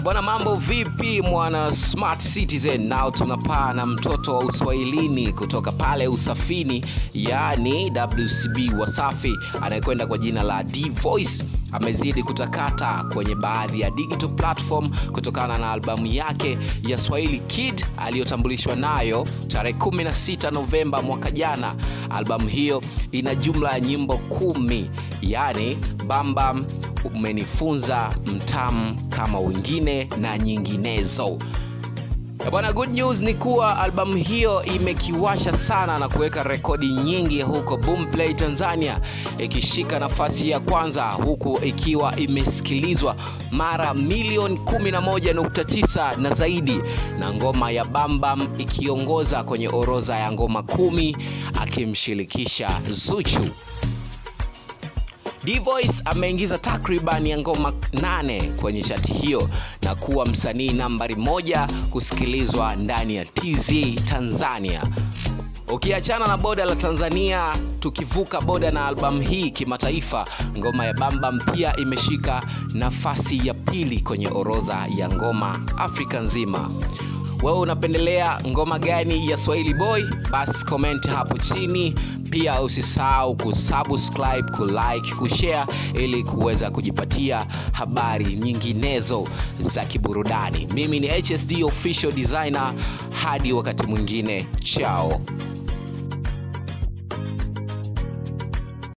Bwana, mambo vipi mwana smart citizen? Nao tunapaa na mtoto wa uswahilini kutoka pale Usafini, yaani WCB Wasafi, anayekwenda kwa jina la D Voice amezidi kutakata kwenye baadhi ya digital platform kutokana na albamu yake ya Swahili Kid aliyotambulishwa nayo tarehe 16 Novemba mwaka jana. Albamu hiyo ina jumla ya nyimbo kumi, yaani Bambam, Umenifunza, Mtamu kama wengine na nyinginezo. Ya Bwana, good news ni kuwa albamu hiyo imekiwasha sana na kuweka rekodi nyingi huko Boomplay Tanzania, ikishika nafasi ya kwanza huku ikiwa imesikilizwa mara milioni 11.9 na zaidi, na ngoma ya Bambam ikiongoza kwenye orodha ya ngoma kumi akimshirikisha Zuchu. D-Voice ameingiza takriban ya ngoma nane kwenye chati hiyo na kuwa msanii nambari moja kusikilizwa ndani ya TZ Tanzania. Ukiachana na boda la Tanzania, tukivuka boda na albamu hii kimataifa, ngoma ya Bambam pia imeshika nafasi ya pili kwenye orodha ya ngoma Afrika nzima. Wewe unapendelea ngoma gani ya Swahili Boy? Basi comment hapo chini. Pia usisahau kusubscribe, kulike, kushare ili kuweza kujipatia habari nyinginezo za kiburudani. Mimi ni HSD official designer, hadi wakati mwingine, chao.